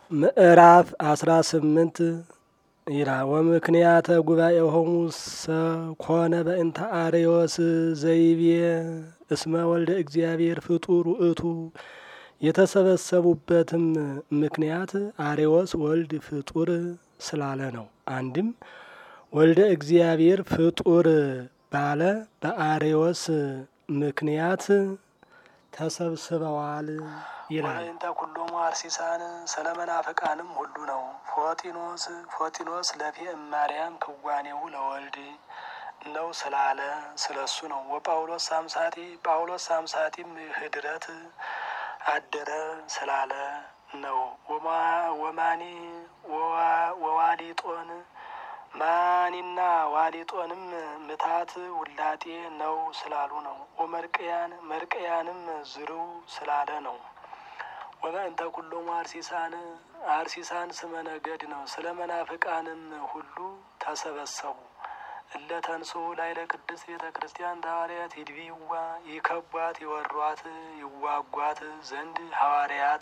ምዕራፍ አስራ ስምንት ይላል ወምክንያተ ጉባኤሆሙ ሰኮነ በእንተ አርዮስ ዘይቤ እስመ ወልደ እግዚአብሔር ፍጡር ውእቱ። የተሰበሰቡበትም ምክንያት አርዮስ ወልድ ፍጡር ስላለ ነው። አንድም ወልደ እግዚአብሔር ፍጡር ባለ በአርዮስ ምክንያት ተሰብስበዋል ይላል። ወይንተ ኩሎሙ አርሲሳን ስለ መናፍቃንም ሁሉ ነው። ፎጢኖስ ፎጢኖስ ለፌ እማርያም ክዋኔው ለወልድ ነው ስላለ ስለሱ ነው። ወጳውሎስ ሳምሳቲ ጳውሎስ ሳምሳቲም ህድረት አደረ ስላለ ነው። ወማኒ ወዋሊጦን ማኒና ዋሊጦንም ምታት ውላጤ ነው ስላሉ ነው። ወመርቅያን መርቅያንም ዝርው ስላለ ነው። ወበእንተ ኩሎሙ አርሲሳን አርሲሳን ስመ ነገድ ነው። ስለ መናፍቃንም ሁሉ ተሰበሰቡ። እለ ተንሥኡ ላዕለ ቅድስት ቤተ ክርስቲያን ሐዋርያት ይድቢዋ ይከቧት ይወሯት ይዋጓት ዘንድ ሐዋርያት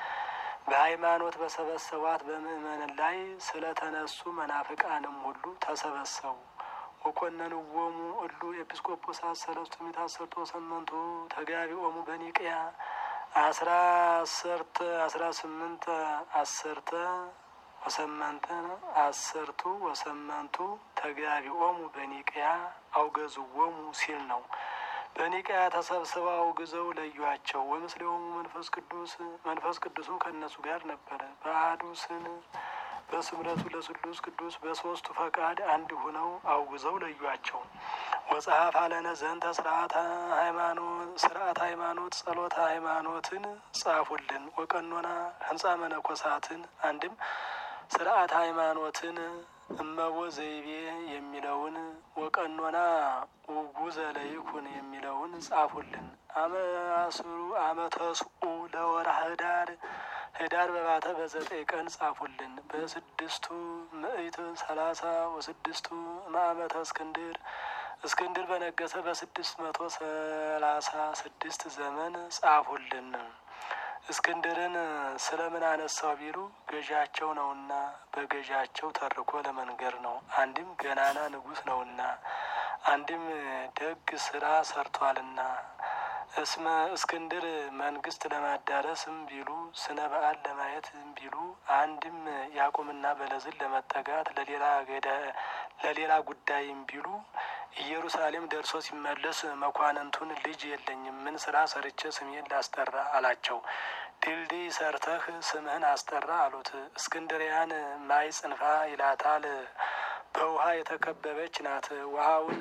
በሃይማኖት በሰበሰቧት በምእመን ላይ ስለ ተነሱ መናፍቃንም ሁሉ ተሰበሰቡ። ወኮነንዎሙ እሉ ኤጲስቆጶሳት ሰለስቱ ምዕት አሰርቶ ሰመንቱ ተጋቢኦሙ በኒቅያ አስራ አሰርተ አስራ ስምንት አሰርተ ወሰመንተ አሰርቱ ወሰመንቱ ተጋቢኦሙ በኒቅያ አውገዝዎሙ ሲል ነው። በኒቅያ ተሰብስበው አውግዘው ለዩአቸው። ወምስሌሆሙ መንፈስ ቅዱስ መንፈስ ቅዱስም ከእነሱ ጋር ነበረ። በአሐዱ ስን በስምረቱ ለስሉስ ቅዱስ በሶስቱ ፈቃድ አንድ ሁነው አውግዘው ለዩአቸው። ወጸሐፍ አለነ ዘንተ ስርዓተ ሃይማኖት ስርዓት ሃይማኖት ጸሎተ ሃይማኖትን ጻፉልን። ወቀኖና ህንጻ መነኮሳትን አንድም ስርዓት ሃይማኖትን እመቦ ዘይቤ የሚለውን ወቀኖና ውጉዘ ለይኩን የሚለውን ጻፉልን። አመአስሩ አመተስኡ ለወርሃ ህዳር ህዳር በባተ በዘጠኝ ቀን ጻፉልን። በስድስቱ ምዕት ሰላሳ ወስድስቱ ማዕመተ እስክንድር እስክንድር በነገሰ በስድስት መቶ ሰላሳ ስድስት ዘመን ጻፉልን። እስክንድርን ስለምን አነሳው ቢሉ ገዣቸው ነውና በገዣቸው ተርኮ ለመንገር ነው። አንድም ገናና ንጉሥ ነውና፣ አንድም ደግ ስራ ሰርቷልና። እስመ እስክንድር መንግስት ለማዳረስም ቢሉ ስነ በዓል ለማየትም ቢሉ አንድም ያዕቆብና በለዝን ለመጠጋት ለሌላ ገዳ ለሌላ ጉዳይም ቢሉ ኢየሩሳሌም ደርሶ ሲመለስ መኳንንቱን ልጅ የለኝም ምን ስራ ሰርቼ ስሜን ላስጠራ አላቸው። ድልድይ ሰርተህ ስምህን አስጠራ አሉት። እስክንድሪያን ማይ ጽንፋ ይላታል። በውሃ የተከበበች ናት። ውሃውን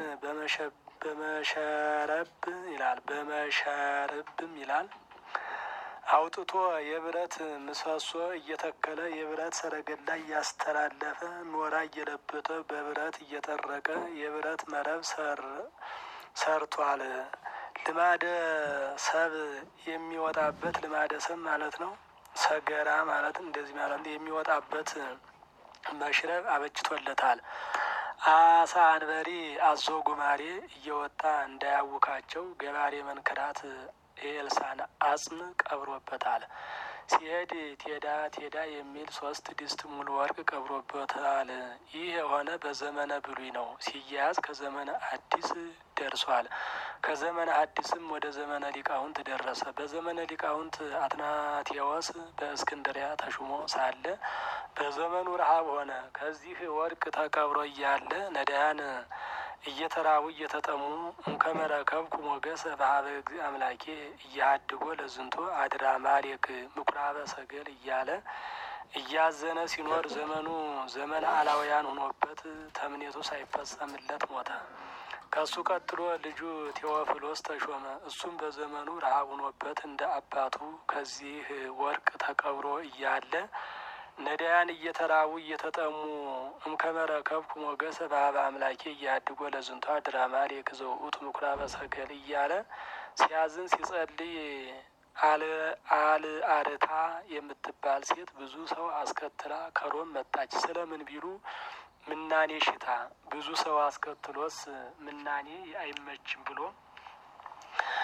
በመሸረብ ይላል በመሸረብም ይላል አውጥቶ የብረት ምሰሶ እየተከለ የብረት ሰረገላ እያስተላለፈ ኖራ እየለበጠ በብረት እየጠረቀ የብረት መረብ ሰርቷል። ልማደ ሰብ የሚወጣበት ልማደ ሰብ ማለት ነው። ሰገራ ማለት እንደዚህ ማለት የሚወጣበት መሽረብ አበጅቶለታል። አሳ አንበሪ አዞ ጉማሬ እየወጣ እንዳያውካቸው ገባሬ መንክራት የኤልሳን አጽም ቀብሮበታል። ሲሄድ ቴዳ ቴዳ የሚል ሶስት ድስት ሙሉ ወርቅ ቀብሮበታል። ይህ የሆነ በዘመነ ብሉይ ነው። ሲያያዝ ከዘመነ አዲስ ደርሷል። ከዘመነ አዲስም ወደ ዘመነ ሊቃውንት ደረሰ። በዘመነ ሊቃውንት አትናቴዎስ በእስክንድሪያ ተሹሞ ሳለ በዘመኑ ረሃብ ሆነ። ከዚህ ወርቅ ተቀብሮ እያለ ነዳያን እየተራቡ እየተጠሙ እንከመረከብኩ ሞገሰ በሀበ እግዚእ አምላኬ እያሃድጎ ለዝንቶ አድራ ማሌክ ምኩራበ ሰገል እያለ እያዘነ ሲኖር ዘመኑ ዘመን አላውያን ሆኖበት ተምኔቱ ሳይፈጸምለት ሞተ። ከሱ ቀጥሎ ልጁ ቴዎፍሎስ ተሾመ። እሱም በዘመኑ ረሃብ ሆኖበት እንደ አባቱ ከዚህ ወርቅ ተቀብሮ እያለ ነዳያን እየተራቡ እየተጠሙ እምከመረከብኩ ሞገሰ በሀበ አምላኬ እያድጎ ለዝንቷ ድራማ ሌክዘው ውእቱ ምኩራበ ሰገል እያለ ሲያዝን ሲጸልይ አል አርታ የምትባል ሴት ብዙ ሰው አስከትላ ከሮም መጣች። ስለምን ቢሉ ምናኔ ሽታ ብዙ ሰው አስከትሎስ ምናኔ አይመችም ብሎ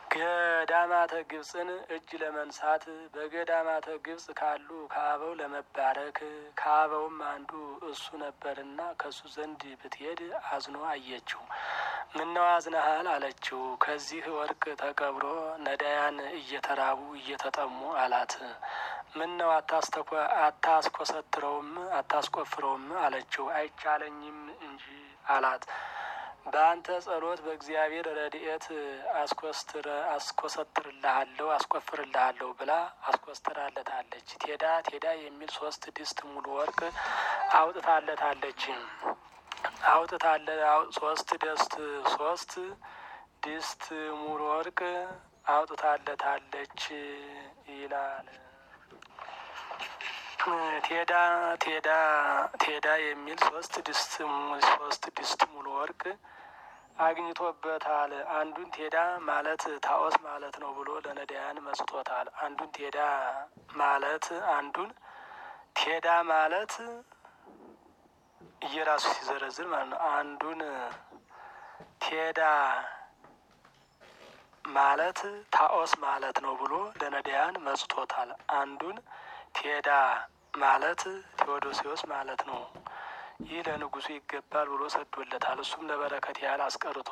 ገዳማተ ግብፅን እጅ ለመንሳት በገዳማተ ግብፅ ካሉ ከአበው ለመባረክ ከአበውም አንዱ እሱ ነበርና ከእሱ ዘንድ ብትሄድ አዝኖ አየችው። ምነው አዝነሃል አለችው። ከዚህ ወርቅ ተቀብሮ ነዳያን እየተራቡ እየተጠሙ አላት። ምን ነው አታስኮሰትረውም አታስቆፍረውም አለችው። አይቻለኝም እንጂ አላት። በአንተ ጸሎት በእግዚአብሔር ረድኤት አስኮስትረ አስኮሰትርልሃለሁ አስቆፍርልሃለሁ ብላ አስኮስትራለታለች። ቴዳ ቴዳ የሚል ሶስት ድስት ሙሉ ወርቅ አውጥታለታለች አውጥታለ ሶስት ድስት ሶስት ድስት ሙሉ ወርቅ አውጥታለታለች ይላል። ቴዳ ቴዳ ቴዳ የሚል ሶስት ድስት ሶስት ድስት ሙሉ ወርቅ አግኝቶበታል። አንዱን ቴዳ ማለት ታኦስ ማለት ነው ብሎ ለነዳያን መስጦታል። አንዱን ቴዳ ማለት አንዱን ቴዳ ማለት እየራሱ ሲዘረዝር ማለት ነው። አንዱን ቴዳ ማለት ታኦስ ማለት ነው ብሎ ለነዳያን መስጦታል። አንዱን ቴዳ ማለት ቴዎዶሲዎስ ማለት ነው። ይህ ለንጉሱ ይገባል ብሎ ሰዶለታል። እሱም ለበረከት ያህል አስቀርቶ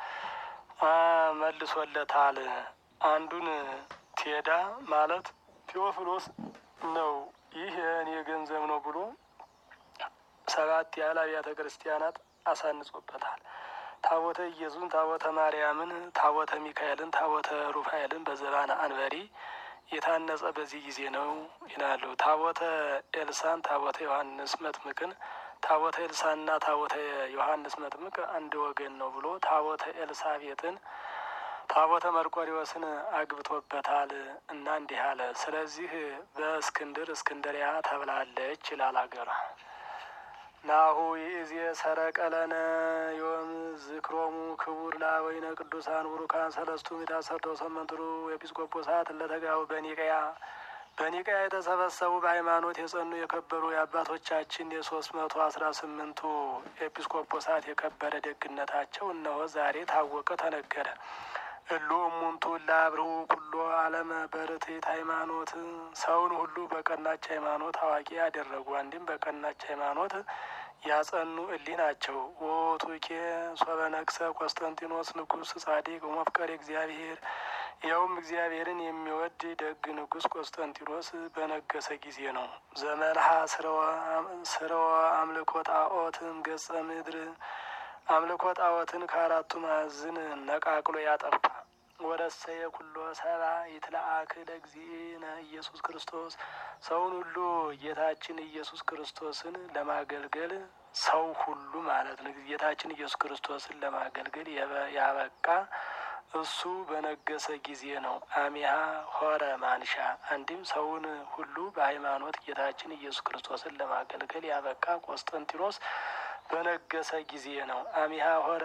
መልሶለታል። አንዱን ቴዳ ማለት ቴዎፍሎስ ነው። ይህ የእኔ ገንዘብ ነው ብሎ ሰባት ያህል አብያተ ክርስቲያናት አሳንጾበታል። ታቦተ ኢየሱስን፣ ታቦተ ማርያምን፣ ታቦተ ሚካኤልን፣ ታቦተ ሩፋኤልን በዘባነ አንበሪ የታነጸ በዚህ ጊዜ ነው ይላሉ። ታቦተ ኤልሳን፣ ታቦተ ዮሐንስ መጥምቅን ታቦተ ኤልሳና ታቦተ ዮሐንስ መጥምቅ አንድ ወገን ነው ብሎ ታቦተ ኤልሳቤጥን ታቦተ መርቆሪዎስን አግብቶበታል እና እንዲህ አለ። ስለዚህ በእስክንድር እስክንድሪያ ተብላለች ይላል አገሯ። ናሁ ይእዜ ሰረቀለነ ዮም ዝክሮሙ ክቡር ለአበዊነ ቅዱሳን ቡሩካን ሰለስቱ ምዕተ አሰርተ ወሰመንትሩ ኤጲስቆጶሳት ለተጋቡ በኒቀያ በኒቀያ የተሰበሰቡ በሃይማኖት የጸኑ የከበሩ የአባቶቻችን የሶስት መቶ አስራ ስምንቱ ኤጲስቆጶሳት የከበረ ደግነታቸው እነሆ ዛሬ ታወቀ፣ ተነገረ። እሉ እሙንቱ ላብርሁ ኩሎ ዓለመ በርትዕት ሃይማኖት ሰውን ሁሉ በቀናች ሃይማኖት አዋቂ ያደረጉ አንድም በቀናች ሃይማኖት ያጸኑ እሊህ ናቸው። ወቱኬ ሶበ ነግሰ ቆስጠንጢኖስ ንጉሥ ጻዲቅ ወመፍቀሬ እግዚአብሔር ይኸውም እግዚአብሔርን የሚወድ ደግ ንጉሥ ቆስጠንጢኖስ በነገሰ ጊዜ ነው። ዘመልሃ ስርወ አምልኮ ጣዖትም ገጸ ምድር አምልኮ ጣዖትን ከአራቱ ማዕዝን ነቃቅሎ ያጠፋ ወረሰየ ኩሎ ሰባ ይትለአክ ለእግዚእነ ኢየሱስ ክርስቶስ ሰውን ሁሉ ጌታችን ኢየሱስ ክርስቶስን ለማገልገል ሰው ሁሉ ማለት ነው። ጌታችን ኢየሱስ ክርስቶስን ለማገልገል ያበቃ እሱ በነገሰ ጊዜ ነው። አሚሃ ሆረ ማንሻ አንድም ሰውን ሁሉ በሃይማኖት ጌታችን ኢየሱስ ክርስቶስን ለማገልገል ያበቃ ቆስጠንጢኖስ በነገሰ ጊዜ ነው። አሚሃ ሆረ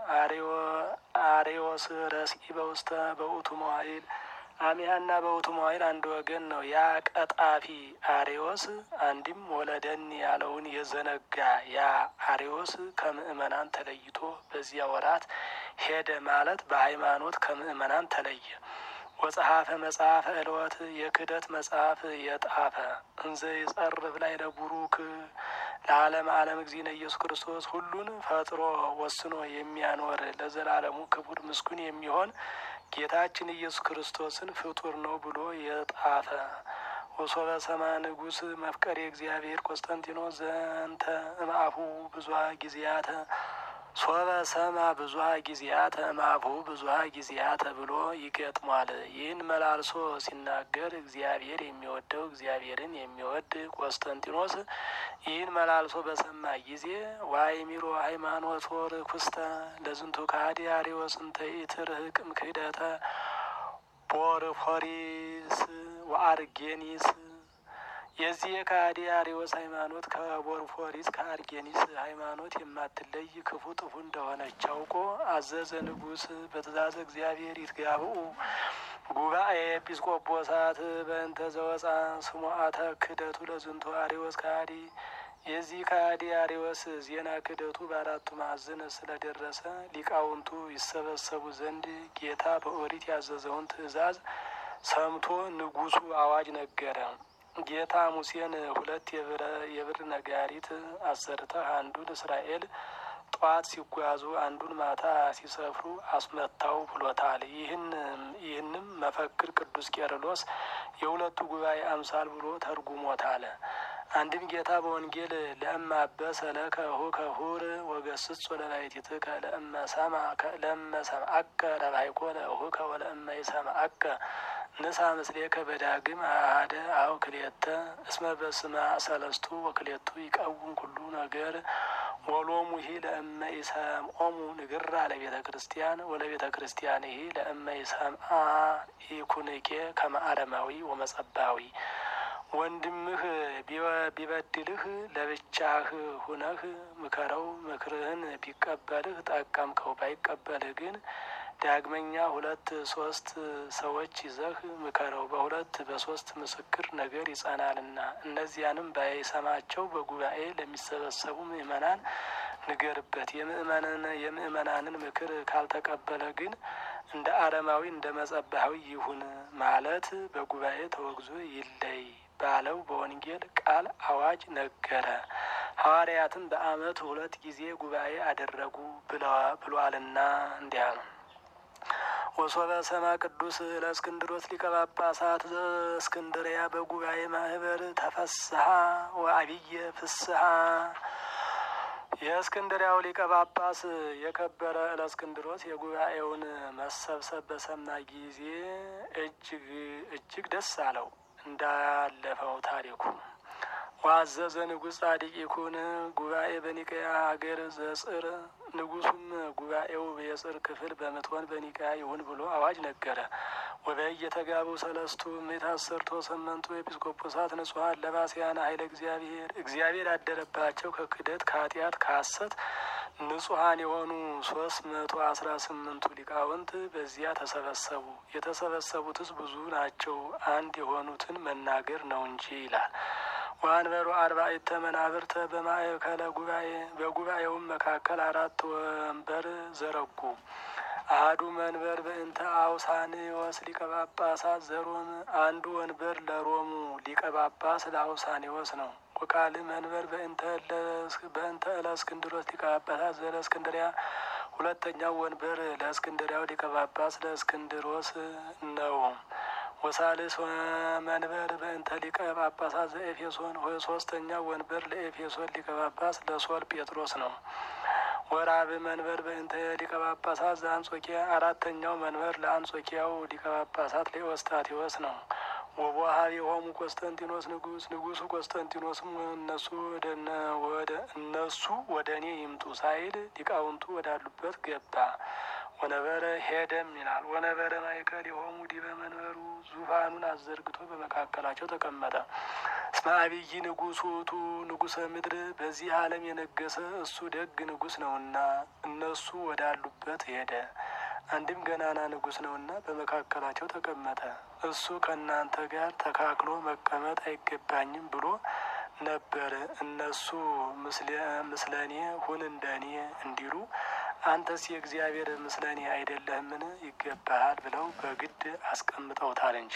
አሬዎስ ረስኢ በውስተ በውእቱ መዋይል አሚሃና በውእቱ መዋይል አንድ ወገን ነው። ያ ቀጣፊ አሬዎስ አንድም ወለደን ያለውን የዘነጋ ያ አሬዎስ ከምእመናን ተለይቶ በዚያ ወራት ሄደ ማለት በሃይማኖት ከምእመናን ተለየ። ወጸሐፈ መጽሐፈ ዕልወት የክህደት መጽሐፍ የጣፈ እንዘ ይጸርፍ ላይ ለቡሩክ ለዓለም ዓለም እግዚእነ ኢየሱስ ክርስቶስ ሁሉን ፈጥሮ ወስኖ የሚያኖር ለዘላለሙ ክቡር ምስጉን የሚሆን ጌታችን ኢየሱስ ክርስቶስን ፍጡር ነው ብሎ የጣፈ ወሶበ ሰማ ንጉሥ መፍቀሬ እግዚአብሔር ቆስጠንጢኖስ ዘንተ እምአፉ ብዙኃ ጊዜያተ ሶበ ሰማ ብዙኃ ጊዜያተ እምአፉ ብዙኃ ጊዜያተ ብሎ ይገጥሟል። ይህን መላልሶ ሲናገር እግዚአብሔር የሚወደው እግዚአብሔርን የሚወድ ቆስጠንጢኖስ ይህን መላልሶ በሰማ ጊዜ ዋይሚሮ ሃይማኖት ርኩስተ ለዝንቱ ከሃዲ አርዮስ እንተ ኢትርህቅም ክህደተ ቦርፎሪስ ወአርጌኒስ የዚህ የከሃዲ አርዮስ ሃይማኖት ከቦርፎሪስ ከአርጌኒስ ሃይማኖት የማትለይ ክፉ ጥፉ እንደሆነች አውቆ አዘዘ። ንጉሥ በትእዛዘ እግዚአብሔር ይትጋብኡ ጉባኤ ኤጲስቆጶሳት በእንተ ዘወፃ ስሙዓተ ክህደቱ ለዝንቱ አርዮስ ከሃዲ የዚህ ከሃዲ አርዮስ ዜና ክደቱ በአራቱ ማዕዘን ስለደረሰ ሊቃውንቱ ይሰበሰቡ ዘንድ ጌታ በኦሪት ያዘዘውን ትእዛዝ ሰምቶ ንጉሡ አዋጅ ነገረ። ጌታ ሙሴን ሁለት የብር ነጋሪት አሰርተህ አንዱን እስራኤል ጠዋት ሲጓዙ አንዱን ማታ ሲሰፍሩ አስመታው ብሎታል። ይህንም መፈክር ቅዱስ ቄርሎስ የሁለቱ ጉባኤ አምሳል ብሎ ተርጉሞታል። አንድም ጌታ በወንጌል ለእመ አበሰ ለከ ሁር ወገስጽ ለባሕቲትከ ለእመ ሰምዐከ ረባይኮ ለእሁከ ወለእመ ይሰምዐከ ንሳ ምስሌከ በዳግም አሐደ አው ክልኤተ እስመ በስመ ሰለስቱ ወክልኤቱ ይቀውም ኩሉ ነገር ወሎሙ ይሂ ለእመ ይሰምዖሙ ንግራ ለቤተ ክርስቲያን ወለቤተ ክርስቲያን ይሂ ለእመ ይሰምዓ ኢኩንኬ ከመ አረማዊ ወመጸባዊ ወንድምህ ቢበድልህ ለብቻህ ሁነህ ምከረው። ምክርህን ቢቀበልህ ጠቀምከው፣ ባይቀበልህ ግን ዳግመኛ ሁለት ሶስት ሰዎች ይዘህ ምከረው። በሁለት በሶስት ምስክር ነገር ይጸናልና። እነዚያንም ባይሰማቸው በጉባኤ ለሚሰበሰቡ ምእመናን ንገርበት። የምእመናንን ምክር ካልተቀበለ ግን እንደ አረማዊ እንደ መጸባሃዊ ይሁን ማለት በጉባኤ ተወግዞ ይለይ ባለው በወንጌል ቃል አዋጅ ነገረ። ሐዋርያትም በዓመት ሁለት ጊዜ ጉባኤ አደረጉ ብሏልና እንዲያ ነው። ወሶበ ሰማ ቅዱስ ለእስክንድሮስ ሊቀ ጳጳሳት ዘእስክንድርያ በጉባኤ ማህበር ተፈስሐ ወአብየ ፍስሐ። የእስክንድሪያው ሊቀ ጳጳስ የከበረ እለእስክንድሮስ የጉባኤውን መሰብሰብ በሰማ ጊዜ እጅግ እጅግ ደስ አለው። እንዳለፈው ታሪኩ ዋዘዘ ንጉሥ ጻድቅ ይኩን ጉባኤ በኒቀያ ሀገር ዘጽር ንጉሱም ጉባኤው የጽር ክፍል በምትሆን በኒቀያ ይሁን ብሎ አዋጅ ነገረ። ወበይ የተጋቡ ሰለስቱ ምዕት አሰርቶ ስምንቱ ኤጲስቆጶሳት ንጹሐን ለባስያነ ኃይለ እግዚአብሔር እግዚአብሔር ያደረባቸው ከክደት ከኃጢአት ከሐሰት ንጹሐን የሆኑ ሶስት መቶ አስራ ስምንቱ ሊቃውንት በዚያ ተሰበሰቡ። የተሰበሰቡትስ ብዙ ናቸው፣ አንድ የሆኑትን መናገር ነው እንጂ ይላል። ወአንበሩ አርባዕተ መናብርተ በማእከለ ጉባኤ በጉባኤውም መካከል አራት ወንበር ዘረጉ። አሐዱ መንበር በእንተ አውሳኔዎስ ሊቀ ጳጳሳት ዘሮም አንዱ ወንበር ለሮሙ ሊቀ ጳጳስ ለአውሳኔዎስ ነው። ወቃል መንበር በእንተ እለእስክንድሮስ ሊቀ ጳጳሳት ዘለእስክንድሪያ ሁለተኛው ወንበር ለእስክንድሪያው ሊቀ ጳጳስ ለእስክንድሮስ ነው። ወሳልስ መንበር በእንተ ሊቀ ጳጳሳት ዘኤፌሶን ሶስተኛው ወንበር ለኤፌሶን ሊቀ ጳጳስ ለሶል ጴጥሮስ ነው። ወራብ መንበር በእንተ ሊቀ ጳጳሳት ዘአንጾኪያ አራተኛው መንበር ለአንጾኪያው ሊቀ ጳጳሳት ለኤዎስጣቴዎስ ነው። ወቦሀብ የሆሙ ቆስጠንጢኖስ ንጉስ ንጉሱ ቆስጠንጢኖስም እነሱ ወደ እነሱ ወደ እኔ ይምጡ ሳይል ሊቃውንቱ ወዳሉበት ገባ። ወነበረ ሄደም ይላል። ወነበረ ማእከል የሆሙ ዲበ መንበሩ ዙፋኑን አዘርግቶ በመካከላቸው ተቀመጠ። እስመ አብይ ንጉሥ ውእቱ ንጉሰ ምድር በዚህ ዓለም የነገሰ እሱ ደግ ንጉስ ነውና እነሱ ወዳሉበት ሄደ። አንድም ገናና ንጉስ ነውና በመካከላቸው ተቀመጠ። እሱ ከእናንተ ጋር ተካክሎ መቀመጥ አይገባኝም ብሎ ነበር። እነሱ ምስለኔ ሁን እንደኔ እንዲሉ አንተስ የእግዚአብሔር ምስለኔ አይደለህምን? ይገባሃል ብለው በግድ አስቀምጠውታል እንጂ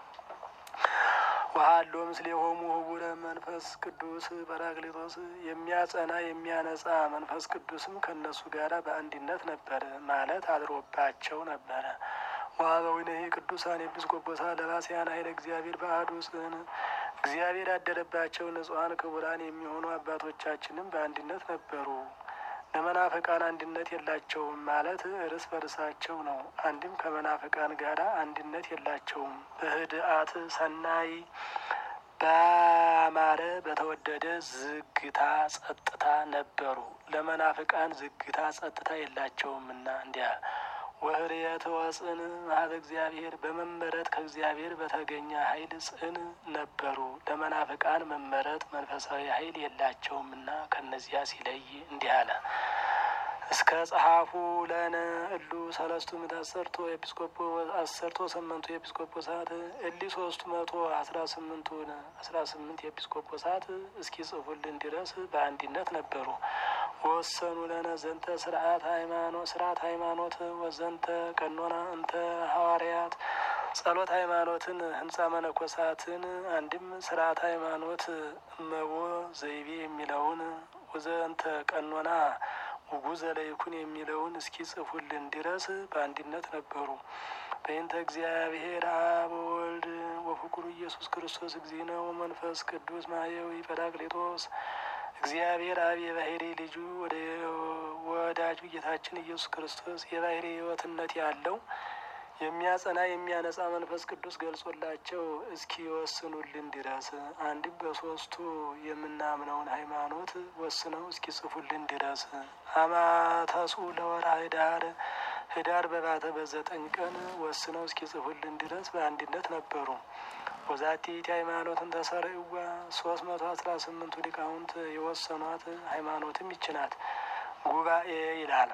ወሀሎ ምስሌሆሙ ህቡረ መንፈስ ቅዱስ ጰራቅሊጦስ የሚያጸና የሚያነጻ መንፈስ ቅዱስም ከእነሱ ጋር በአንድነት ነበረ ማለት አድሮባቸው ነበረ። ወሀበዊነሂ ቅዱሳን ኤጲስቆጶሳት ለባስያን ኃይለ እግዚአብሔር በአሐዱ ጽን እግዚአብሔር ያደረባቸው ንጹሐን ክቡራን የሚሆኑ አባቶቻችንም በአንድነት ነበሩ። ለመናፍቃን አንድነት የላቸውም ማለት እርስ በርሳቸው ነው። አንድም ከመናፍቃን ጋር አንድነት የላቸውም። በህድአት ሰናይ ባማረ በተወደደ ዝግታ ጸጥታ ነበሩ። ለመናፍቃን ዝግታ ጸጥታ የላቸውምና እንዲያ ወህርየት ወጽን ማህበ እግዚአብሔር በመመረጥ ከእግዚአብሔር በተገኘ ኃይል ጽን ነበሩ። ለመናፍቃን መመረጥ መንፈሳዊ ኃይል የላቸውምና ከነዚያ ሲለይ እንዲህ አለ። እስከ ጸሐፉ ለነ እሉ ሰለስቱ ምዕት አሰርቶ ኤጲስቆጶ አሰርቶ ስምንቱ ኤጲስቆጶሳት እሊ ሶስቱ መቶ አስራ ስምንቱን አስራ ስምንት ኤጲስቆጶሳት እስኪ ጽፉልን ድረስ በአንድነት ነበሩ። ወሰኑ ለነ ዘንተ ስርዓት ሃይማኖት ስርዓት ሃይማኖት ወዘንተ ቀኖና እንተ ሐዋርያት ጸሎት ሃይማኖትን ህንጻ መነኮሳትን አንድም ስርዓት ሃይማኖት እመቦ ዘይቤ የሚለውን ወዘንተ ቀኖና ውጉዘ ለይኩን የሚለውን እስኪ ጽፉልን ድረስ በአንድነት ነበሩ። በእንተ እግዚአብሔር አብ ወወልድ ወፍቁሩ ኢየሱስ ክርስቶስ እግዚእነ ወመንፈስ ቅዱስ ማየዊ ጰራቅሊጦስ እግዚአብሔር አብ የባህሪ ልጁ ወደ ወዳጁ ጌታችን ኢየሱስ ክርስቶስ የባህሪ ሕይወትነት ያለው የሚያጸና የሚያነጻ መንፈስ ቅዱስ ገልጾላቸው እስኪ ወስኑልን ድረስ አንድም በሶስቱ የምናምነውን ሃይማኖት ወስነው እስኪ ጽፉልን ድረስ አማተሱ ለወርሃ ህዳር ህዳር በባተ በዘጠኝ ቀን ወስነው እስኪ ጽፉልን ድረስ በአንድነት ነበሩ። ወዛቲ ሃይማኖትን ተሰርዕዋ ሶስት መቶ አስራ ስምንቱ ሊቃውንት የወሰኗት ሃይማኖትም ይችናት ጉባኤ ይላል።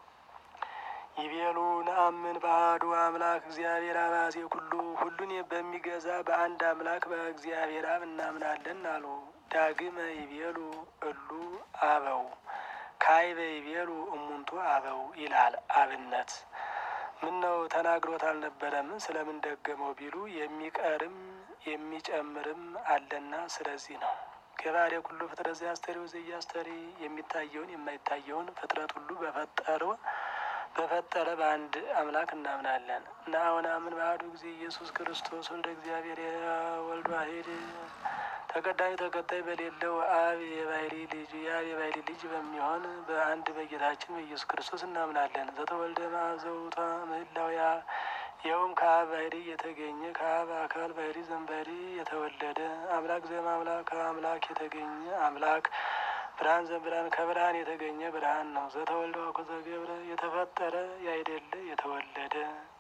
ይቤሉ ነአምን በአሐዱ አምላክ እግዚአብሔር አባዜ ኩሉ ሁሉን በሚገዛ በአንድ አምላክ በእግዚአብሔር አብ እናምናለን አሉ። ዳግመ ይቤሉ እሉ አበው ካይበ ይቤሉ እሙንቱ አበው ይላል። አብነት ምን ነው ተናግሮት አልነበረምን? ስለምን ደገመው ቢሉ የሚቀርም የሚጨምርም አለና ስለዚህ ነው። ገባሬ ኩሉ ፍጥረት ዘያስተሪው ዘያስተሪ የሚታየውን የማይታየውን ፍጥረት ሁሉ በፈጠረው በፈጠረ በአንድ አምላክ እናምናለን እና አሁን አምን በአሐዱ ጊዜ ኢየሱስ ክርስቶስ ወልደ እግዚአብሔር የወልድ ዋሕድ ተቀዳሚ ተከታይ በሌለው አብ የባህሪ ልጅ የአብ የባህሪ ልጅ በሚሆን በአንድ በጌታችን በኢየሱስ ክርስቶስ እናምናለን። ዘተወልደ ማዘውታ ምህላውያ ይኸውም ከአብ ባህሪ የተገኘ ከአብ አካል ባህሪ ዘንባህሪ የተወለደ አምላክ ዘእምአምላክ ከአምላክ የተገኘ አምላክ ብርሃን ዘብርሃን ከብርሃን የተገኘ ብርሃን ነው። ዘተወልደ ወኮዘ ገብረ የተፈጠረ ያይደለ የተወለደ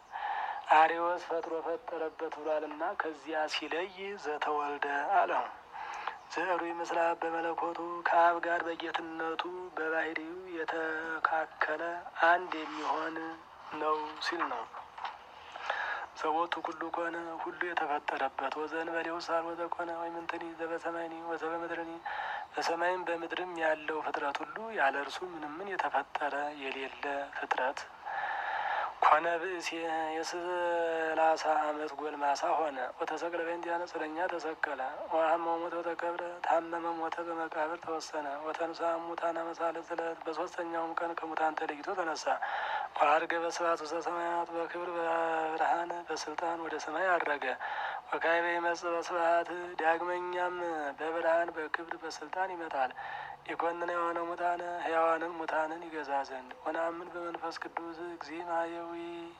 አሪዎስ ፈጥሮ ፈጠረበት ብሏልና ከዚያ ሲለይ ዘተወልደ አለው። ዘሩ ይመስላ በመለኮቱ ከአብ ጋር በጌትነቱ በባህሪው የተካከለ አንድ የሚሆን ነው ሲል ነው። ዘቦቱ ኩሉ ኮነ ሁሉ የተፈጠረበት ወዘእንበሌው ሳልወዘ ኮነ ወይምንትኒ ዘበሰማይኒ ወዘበምድርኒ በሰማይም በምድርም ያለው ፍጥረት ሁሉ ያለ እርሱ ምንምን የተፈጠረ የሌለ ፍጥረት ኮነ ብእሴ የሰላሳ አመት ጎልማሳ ሆነ። ወተሰቅለ በእንቲአነ ስለኛ ተሰቀለ። ወሐመ ሞተ ወተቀብረ ታመመ፣ ሞተ፣ በመቃብር ተወሰነ። ወተንሥአ እሙታነ መሳልስት ዕለት በሶስተኛውም ቀን ከሙታን ተለይቶ ተነሳ። ወዐርገ በስብሐት ውስተ ሰማያት በክብር በብርሃን በስልጣን ወደ ሰማይ አረገ። ወካዕበ ይመጽእ በስብሐት ዳግመኛም በብርሃን በክብር በስልጣን ይመጣል። የኮንነ የሆነ ሙታነ ሕያዋንን ሙታንን ይገዛ ዘንድ ወነአምን በመንፈስ ቅዱስ እግዚእ ማህየዊ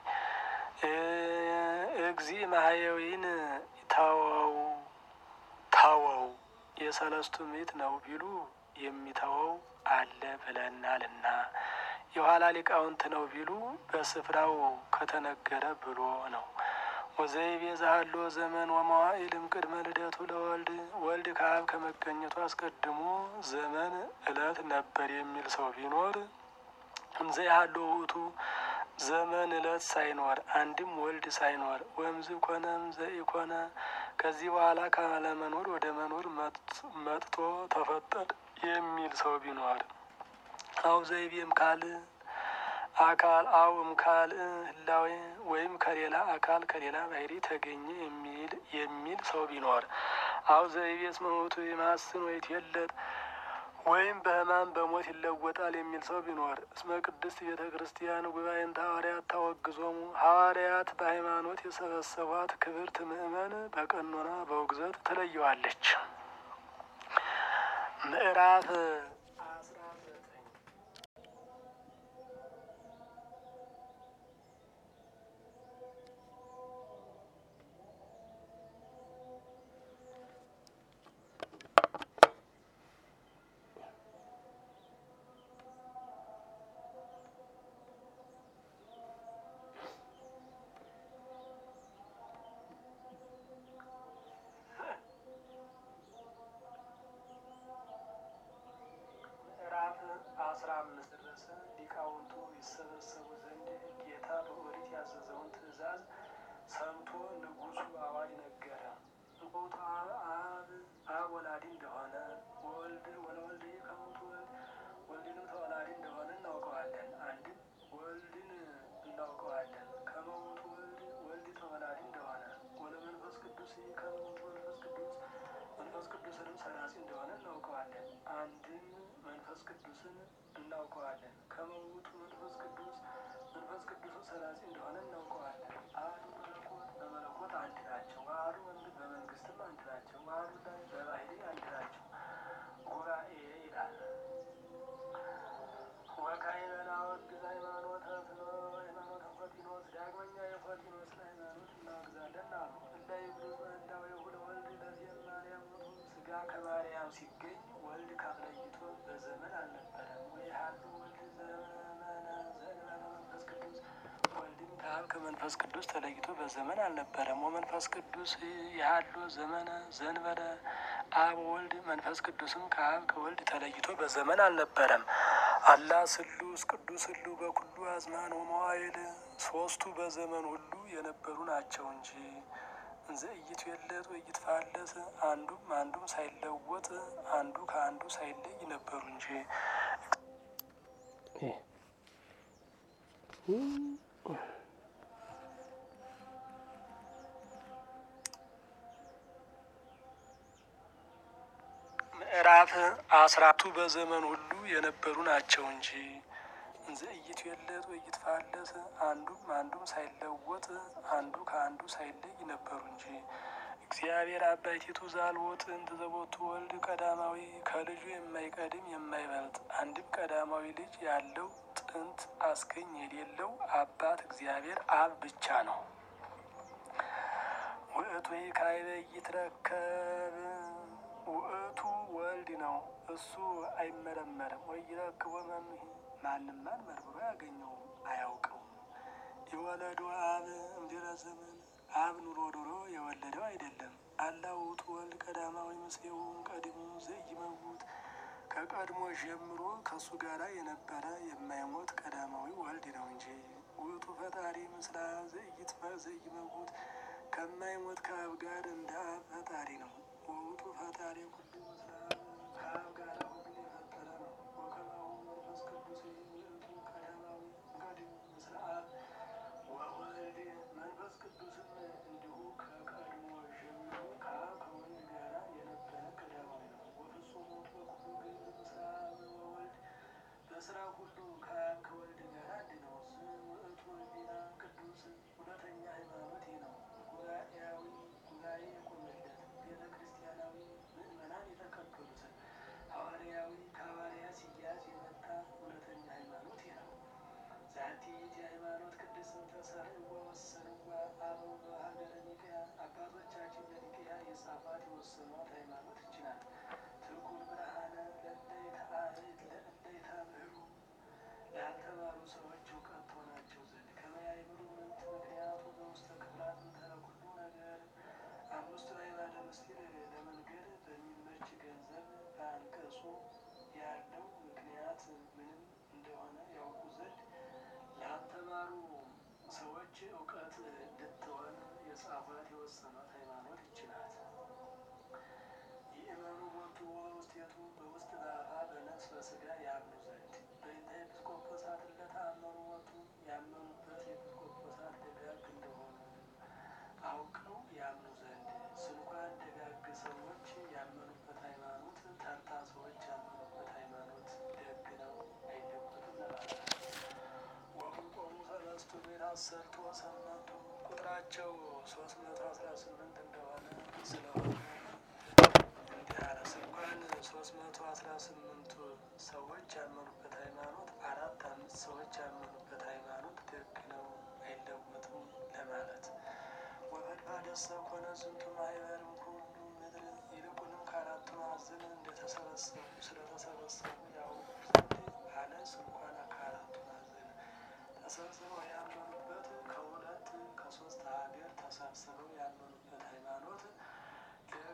እግዚእ ማህየዊን ተወው ተወው የሰለስቱ ምዕት ነው ቢሉ የሚተወው አለ ብለናልና የኋላ ሊቃውንት ነው ቢሉ በስፍራው ከተነገረ ብሎ ነው። ወዘይቤ ዛሃሎ ዘመን ወመዋዕልም ቅድመ ልደቱ ለወልድ ወልድ ከአብ ከመገኘቱ አስቀድሞ ዘመን ዕለት ነበር የሚል ሰው ቢኖር እንዘ ያህሎ ውእቱ ዘመን ዕለት ሳይኖር አንድም ወልድ ሳይኖር ወምዝ ኮነም ዘኢኮነ ከዚህ በኋላ ካለመኖር ወደ መኖር መጥቶ ተፈጠረ የሚል ሰው ቢኖር አው ዘይቤም ካል አካል አውም ካል ህላዌ ወይም ከሌላ አካል ከሌላ ባህሪ ተገኘ የሚል የሚል ሰው ቢኖር አው ዘይቤስ መሞቱ የማስን ወይት የለጥ ወይም በሕማም በሞት ይለወጣል የሚል ሰው ቢኖር እስመ ቅድስት ቤተ ክርስቲያን ጉባኤን ሐዋርያት ታወግዞሙ ሐዋርያት በሃይማኖት የሰበሰቧት ክብርት ምእመን በቀኖና በውግዘት ትለየዋለች። ምዕራፍ ቅዱስ ከመውቱ መንፈስ ቅዱስ መንፈስ ቅዱስንም ሰራጺ እንደሆነ እናውቀዋለን። አንድም መንፈስ ቅዱስን እናውቀዋለን። ከመውቱ መንፈስ ቅዱስ መንፈስ ቅዱስ ሰራጺ እንደሆነ እናውቀዋለን። አሐዱ መለኮት በመለኮት አንድ ናቸው። አሐዱ መንግስት በመንግስትም አንድ ናቸው። አሐዱ ላይ በባህሪ አንድ ናቸው። ጉባኤ ይላል። ወካዕበ ናወግዝ ሃይማኖተ ሃይማኖተ ፎቲኖስ ዳግመኛ የፎቲኖስን ሃይማኖት እናወግዛለን አሉ። እለ ይብሉ በህላዌሁ ለወልድ ለዚየ ማርያም ሞቱ ስጋ ከማርያም ሲገኝ ወልድ ካፍለይቶ በዘመን አልነበረም። ወይሃሉ ወልድ ዘመነ ዘእንበለ መንፈስ ቅዱስ ወልድም ከአብ ከመንፈስ ቅዱስ ተለይቶ በዘመን አልነበረም። ወመንፈስ ቅዱስ ያህሎ ዘመነ ዘእንበለ አብ ወልድ መንፈስ ቅዱስም ከአብ ከወልድ ተለይቶ በዘመን አልነበረም። አላ ስሉስ ቅዱስ ህሉ በኩሉ አዝማን ወመዋይል ሶስቱ በዘመን ሁሉ የነበሩ ናቸው እንጂ እንዘ ኢይትዌለጥ ወኢይትፋለስ አንዱም አንዱም ሳይለወጥ አንዱ ከአንዱ ሳይለይ ነበሩ እንጂ ምዕራፍ አስራቱ በዘመን ሁሉ የነበሩ ናቸው እንጂ እንዘ ኢይትዌለጥ ወኢይትፋለስ አንዱም አንዱም ሳይለወጥ አንዱ ከአንዱ ሳይለይ ነበሩ እንጂ እግዚአብሔር አባይቲቱ ዛልዎ ጥንት ዘቦቱ ወልድ ቀዳማዊ ከልጁ የማይቀድም የማይበልጥ አንድም ቀዳማዊ ልጅ ያለው ጥንት አስገኝ የሌለው አባት እግዚአብሔር አብ ብቻ ነው። ውእቱ ካዕበ ይትረከብ ውእቱ ወልድ ነው። እሱ አይመረመርም። ወይረክቦ መምሂ ማንም ማን መርምሮ ያገኘው አያውቀውም። የወለዱ አብ እምድኅረ ዘመን አብ ኑሮ ኑሮ የወለደው አይደለም። አላ ውእቱ ወልድ ቀዳማዊ ምስሌሁ ቀድሞ ዘኢይመውት ከቀድሞ ጀምሮ ከእሱ ጋራ የነበረ የማይሞት ቀዳማዊ ወልድ ነው እንጂ ውእቱ ፈጣሪ ምስለ አብ ዘኢይመውት ከማይሞት ከአብ ጋር እንደ አብ ፈጣሪ ነው። ውእቱ ፈጣሪ ኩሉ ምስለ አብ ከአብ ጋር ሁሉን የፈጠረ ነው። ወከማሁ መንፈስ ቅዱስ ውእቱ ቀዳማዊ ቀዲሙ ምስለ አብ ወወልድ መንፈስ ቅዱስም እንዲሁ ከቀድሞ ጀምሮ ከአብ ከወልድ ጋር የነበረ ቀዳማዊ ነው። ወፍጹም ውእቱ በኩሉ ግብር ምስለ አብ ወወልድ በስራ ሁሉ ከአብ ከወልድ ጋር አንድ ነው። ውእቱ ሕሊና ቅዱስ እውነተኛ ሃይማኖት ነው። ጉባኤያዊ ጉባኤ የቆመለት ቤተ ክርስቲያናዊ ምእመናን የተቀበሉትን ሐዋርያዊ ከሐዋርያ ሲያዝ የመጣ እውነተኛ ሃይማኖት ነው። ዛቲ የሃይማኖት ቅድስት ተሰርዕዋ ወሰንዋ አበው በሀገረ ኒቅያ አባቶቻችን በኒቅያ የጻፏት የወሰኗት ሃይማኖት ይህች ናት። ትርጉም ብርሃነ ለእለይታምህሩ ላልተማሩ ሰዎች እውቀት ትሆናቸው ዘንድ ከመያይምሩ ምንት ምክንያቱ በውስተ ክፍላት እንተረ ኩሉ ነገር አምስቱ አዕማደ ምስጢር ለመንገድ በሚመች ገንዘብ በአንቀጹ ያለው ምክንያት ምንም እንደሆነ ያውቁ ዘንድ ላልተማሩ ሰዎች እውቀት እንድትሆን የጻፏት የወሰኗት ሃይማኖት ይህች ናት። ይእመኑ ቦቱ ወበውስቴቱ በውስጥ በአፋ በነፍስ በስጋ ያምኑ ዘንድ በእንተ ኤጲስቆጶሳት ለተአመኑ ቦቱ ያመኑበት ኤጲስቆጶሳት ደጋግ እንደሆኑ አውቀው ያምኑ ዘንድ ስንኳን ደጋግ ሰዎች ያመኑበት ሃይማኖት ተርታ ሰዎች ያመኑበት ሃይማኖት ደግ ነው አይለወጥም ለማለት ነው። ወሁልቆሙ ሰለስቱ ቤት አሰርቶ ሰመንቱ ቁጥራቸው ሶስት መቶ አስራ ስምንት እንደሆነ ስለሆነ እንዲህ አለ። ስንኳን ሶስት መቶ አስራ ስምንቱ ሰዎች ያመኑበት ሃይማኖት አራት አምስት ሰዎች ያመኑበት ሃይማኖት ደግ ነው አይለወጥም ለማለት ወበድባደሰ ኮነ ዝንቱ ማኅበርም ኩሉ ምድር ይልቁንም ከአራቱ ማዕዘን እንደተሰበሰቡ ስለተሰበሰቡ ያውቁ ዘንድ አለ። ስንኳን ከአራቱ ማዕዘን ተሰብስበው ያመኑበት ከሁለት ከሶስት ሀገር ተሰብስበው ያመኑበት ሃይማኖት ደግ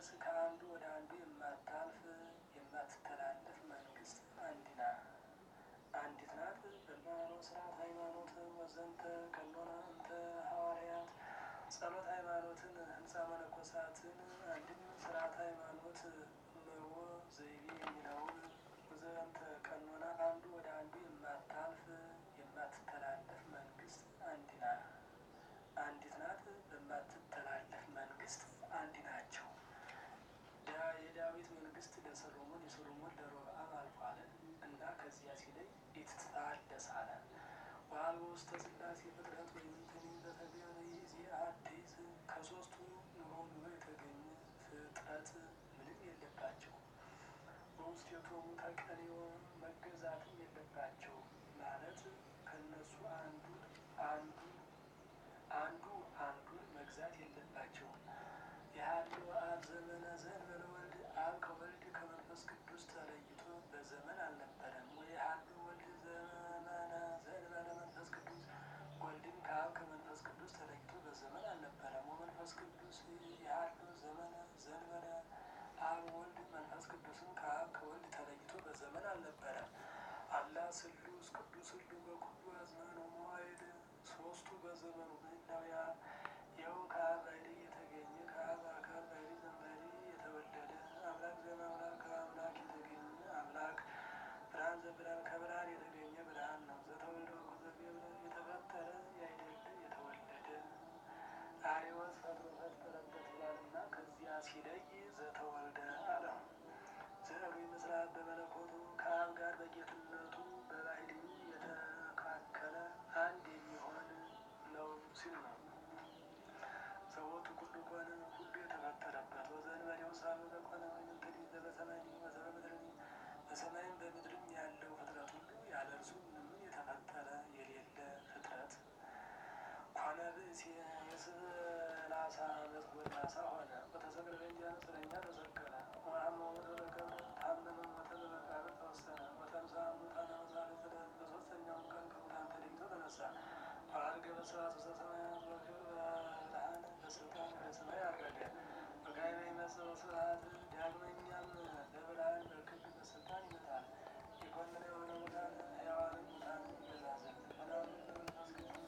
ድረስ ከአንዱ ወደ አንዱ የማታልፍ የማትተላለፍ መንግስት አንዲና አንዲት ናት። በሃይማኖት ስርዓት ሃይማኖት ወዘንተ ቀኖና እንተ ሐዋርያት ጸሎት ሃይማኖትን ህንፃ መነኮሳትን አንድም ስርዓት ሃይማኖት መዎ ዘይቤ የሚለውን ወዘንተ ቀኖና አንዱ ወደ አንዱ የማታልፍ የማትተላለፍ መንግስት አንዲና አንዲት ናት። በማትተላለፍ መንግስት አንዲ ናቸው። የዳዊት መንግስት ለሰሎሞን የሰሎሞን ለሮብዓም አልፏል እና ከዚያ ሲለይ ኢትትታደስ አለ። ዋልቦ ውስተ ሥላሴ ፍጥረት ወይም ትኒ በተገኘ ጊዜ አዲስ ከሶስቱ ኑሮ ኑሮ የተገኘ ፍጥረት ምንም የለባቸው። በውስጥ የቶሙ ተቀኔዎ መገዛትም የለባቸው ማለት ከእነሱ አንዱ አንዱ አንዱ አንዱን መግዛት የለባቸውም። የሀልዮ አብ ዘመነ ዘእንበለ ወልድ አብ ከወልድ ከመንፈስ ቅዱስ ተለይቶ በዘመን አልነበረም። ወየሀልዮ ወልድ ዘመነ ዘእንበለ መንፈስ ቅዱስ ወልድም ከአብ ከመንፈስ ቅዱስ ተለይቶ በዘመን አልነበረም። ወመንፈስ ቅዱስ የሀልዮ ዘመነ ዘእንበለ አብ ወልድ መንፈስ ቅዱስም ከአብ ከወልድ ተለይቶ በዘመን አልነበረም። አላ ስሉስ ቅዱስ ሁሉ በኩሉ አዝማነ መዋዕል ሶስቱ በዘመኑ ምናውያ ይኸው ከአብ ባሕርይ የተገኘ ከአብ አካል ባሕርይ ዘእምባሕርይ የተወለደ አምላክ ዘእምአምላክ ከአምላክ የተገኘ አምላክ ብርሃን ዘብርሃን ከብርሃን የተገኘ ብርሃን ነው። ዘተወልደ ወዘገብረ የተፈጠረ ያይደለ የተወለደ አርዮስ ፈጥሮ ፈጠረበት ይላልና ከዚያ ሲለይ ዘተወልደ አለ። ዘዕሩይ ምስራት በመለኮቱ ከአብ ጋር በጌትነቱ በባሕርዩ የተካከለ አንድ የሚሆን ነው ሲል ነው። ሰዎቱ ኩሉ ኮነ ሁሉ የተፈጠረበት ወዘእንበሌው ሳብዕ ኮነ ወይምንትኒ ዘበሰማይ ወዘበምድር በሰማይም በምድርም ያለው ፍጥረት ሁሉ ያለ እርሱ ምንም የተፈጠረ የሌለ ፍጥረት ኮነ ብእሲ የሰላሳ ዓመት ጎልማሳ ሆነ። በተሰቅለ በእንጀራ ስለኛ ተሰቀለ። ወአመ ወተረከበ ታመመ ሞተ በመቃብር ተወሰነ። ወተንሥአ እሙታነ ወሳልስተ ዕለት በሦስተኛውም ቀን ከሙታን ተለይቶ ተነሳ። ወዐርገ በስብሐት ውስተ ሰማያት ወክብር በብርሃን በስልጣን ወደ ሰማይ ዐረገ። ወካዕበ ይመጽእ በስብሐት ዳግመኛም በብርሃን በክብር በስልጣን ይመጣል። የኮነነ የሆነ ሙታን ሕያዋንን ሙታንን ይገዛ ዘንድ ወናምን በመንፈስ ቅዱስ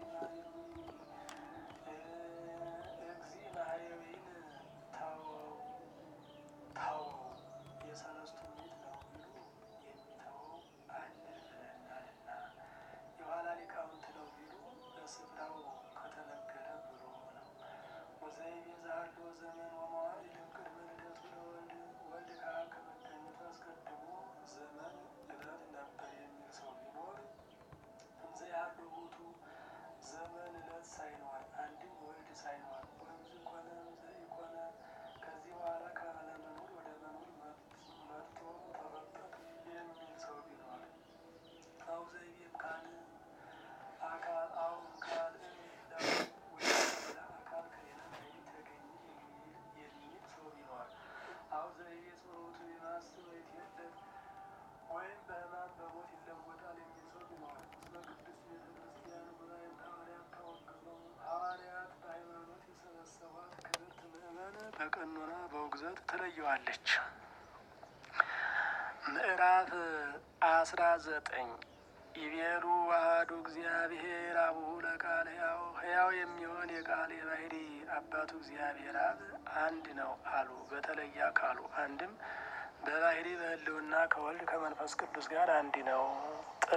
እግዚእ ማሕየዊን ተወው ተወው የሰለስቱ ምዕት ነው ቢሉ የሚተወው አለ ብለናልና የኋላ ሊቃውንት ነው ቢሉ በስፍራው ከተነገረ ብሎ ነው። ወዘይቤ ዘሀልዎ ዘመን ወመዋዕል እምቅድመ ልደቱ ለወልድ ወልድ ከአብ ከመገኘቱ አስቀድሞ ዘመን ዕለት ነበር የሚል ሰው ቢኖር እንዘ ያለው ቦቱ ዘመን ዕለት ሳይኖር አንድም ወልድ ሳይኖር ወንዝ ኮነ ዘኢኮነ ከዚህ በኋላ ካለመኖር ወደ መኖር መጥቶ ተፈጠረ የሚል ሰው ቢኖር አው ዘይቤም ካል አካል አው ካል ወደ አካል ከሌላ ባሕርይ ተገኘ የሚል ሰው ቢኖር አው ዘይቤ ጸሎቱ የማስብ ወይትየለፍ ወይም በሕማም በሞት ይለወጣል የሚል ሰው ቢኖር እስመ ቅድስት ቤተ ክርስቲያን ጉባኤም ሐዋርያት ተወግዘው ሐዋርያት በሃይማኖት የሰበሰቧት ክብርት ምእመን በቀኖና በውግዘት ትለየዋለች። ምዕራፍ አስራ ዘጠኝ ይቤሉ ዋህዱ እግዚአብሔር አቡሁ ለቃል ሕያው ሕያው የሚሆን የቃል የባሕሪ አባቱ እግዚአብሔር አብ አንድ ነው አሉ። በተለየ አካሉ አንድም በባሕሪ በሕልውና ከወልድ ከመንፈስ ቅዱስ ጋር አንድ ነው።